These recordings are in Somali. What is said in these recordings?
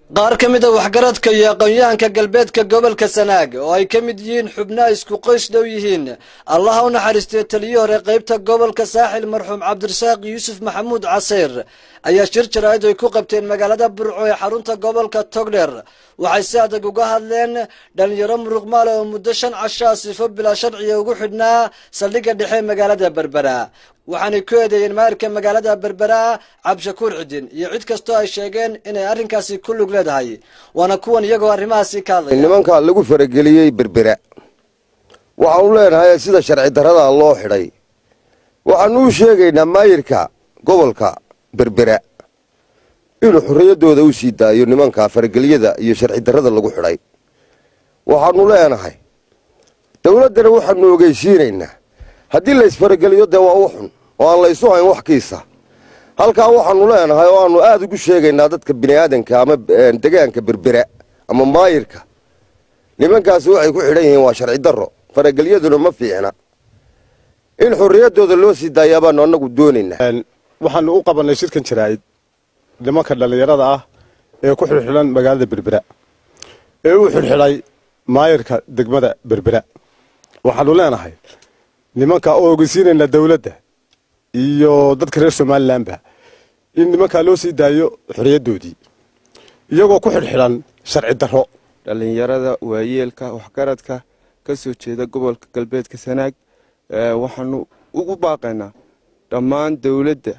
qaar ka mid a waxgaradka iyo aqoon-yahanka galbeedka gobolka sanaag oo ay ka mid yihiin xubnaha isku qoys dhow yihiin allaha u naxariistay taliyo hore qaybta gobolka saaxil marxuum cabdirasaaq yuusuf maxamuud casiir ayaa shir jaraa'id ay ku qabteen magaalada burco ee xarunta gobolka togdher waxay si adag uga hadleen dhalinyaro muruqmaale oo muddo shan cashaa sifo bilaa sharciga ugu xidhnaa saldhigga dhexe magaalada berbera waxaanay ku eedeeyeen maayirka magaalada berbera cabdishakuur cidin iyo cid kastoo ay sheegeen inay arrinkaasi ku lug leedahay waana kuwan iyagoo arrimahaasi ka hadlaya nimanka lagu farageliyey berbera waxaanu leenahay sida sharci darrada loo xidhay waxaanu u sheegaynaa maayirka gobolka berbera inuu xorriyaddooda u sii daayo nimanka faragelyada iyo sharci darrada lagu xidhay waxaanu leenahay dowladdana waxaanu ogeysiinaynaa haddii laysfarageliyo dee waa u xun oo aan laysu hayn wax kiisa halkaa waxaanu leenahay oo aanu aada ugu sheegaynaa dadka bini'aadanka ama degaanka berbera ama maayirka nimankaasi waxay ku xidhan yihiin waa sharci darro faragelyaduna ma fiicna in xorriyaddooda loo sii daayaa baanu annagu doonaynaa waxaanu u qabannay shirkan jaraa'id nimanka dhallinyarada ah ee ku xidhxidhan magaalada berbera ee u xidhxidhay maayirka degmada berbera waxaanu leenahay nimanka oo ogeysiinaynaa dawladda iyo dadka reer somalilanba in nimankaa loo sii daayo xorriyaddoodii iyagoo ku xidhxidhan sharci darro dhallinyarada waayeelka waxgaradka ka soo jeeda gobolka galbeedka sanaag waxaanu ugu baaqaynaa dhammaan dawladda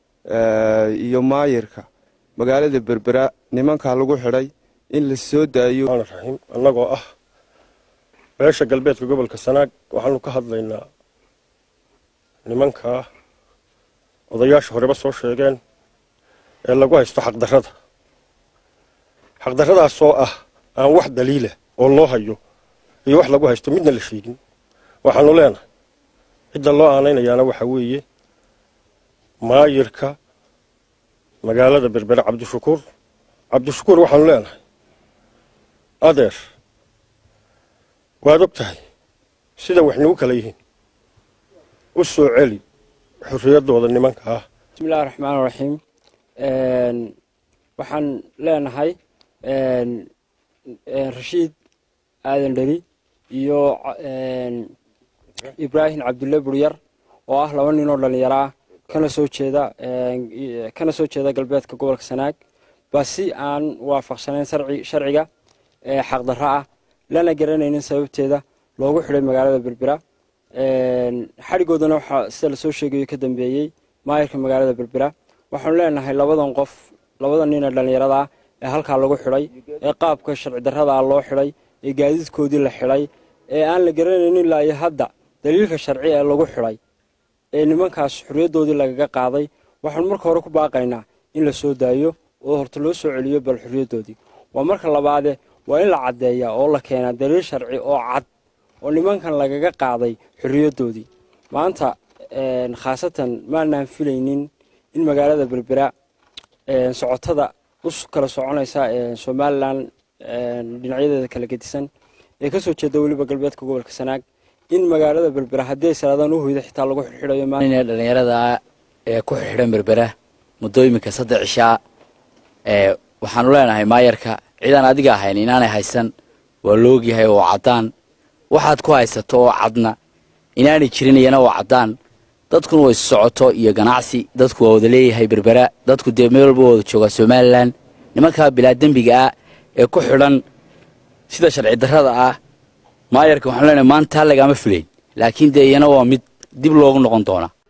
iyo maayirka magaalada berbera nimankaa lagu xidhay in la soo daayo raxiim annagoo ah beesha galbeedka gobolka sanaag waxaanu ka hadlaynaa nimankaa odayaasha horeba soo sheegeen ee lagu haysto xaqdarrada xaqdarradaasoo ah aan wax daliila oo loo hayo iyo wax lagu haysto midna la sheegin waxaanu leenahay cidda loo aanaynayaana waxaa weeye maayirka magaalada berbere cabdishakuur cabdishakuur waxaanu leenahay adeer waad og tahay sida wax nagu kala yihiin u soo celi xorriyaddooda nimanka ah bismillahi raxmaan raxiim waxaan leenahay rashiid aadan dheri iyo ibraahim cabdulle buryar oo ah laba nin oo dhallinyaro ah kana soo jeeda kana soo jeeda galbeedka gobolka sanaag baa si aan waafaqsanayn sharciga xaqdarro ah lana garanaynin sababteeda loogu xidhay magaalada berbera xadhigoodana waxaa sida lasoo sheegayo ka dambeeyey maayirka magaalada berbera waxaanu leenahay labadan qof labada nin ee dhallinyarada ah ee halkaa lagu xidhay ee qaabka sharci darrada ah loo xidhay ee gaadiidkoodii la xidhay ee aan la garanaynin ilaa iyo hadda daliilka sharci ee lagu xidhay ee nimankaas xorriyaddoodii lagaga qaaday waxaanu marka hore ku baaqaynaa in la soo daayo oo horta loo soo celiyo bal xorriyaddoodii waa marka labaade waa in la caddeeyaa oo la keenaa daliil sharci oo cad oo nimankan lagaga qaaday xorriyaddoodii maanta khaasatan maanaan filaynin in magaalada berbera socotada u kala soconaysa somalilan dhinacyadeeda kala gedisan ee ka soo jeeda weliba galbeedka gobolka sanaag in magaalada berbera haddii ay salaadaan u hoyda xitaa lagu xidxidhayo dhalinyarada ee ku xidxidhan berbera muddo iminka saddex cishaa waxaanu leenahay maayarka cidaan adiga ahayn inaanay haysan waa loogyahay oo caddaan waxaad ku haysato oo cadna inaanay jirin iyana oo caddaan dadkuna way socoto iyo ganacsi dadku waa wada leeyahay berbera dadku dee meel walba wada joogaa somalilan nimankaa bilaa dembiga ah ee ku xidhan sida sharci darrada ah maayarka waxaanu leenahay maanta lagama filayn laakiin dee iyana waa mid dib loogu noqon doonaa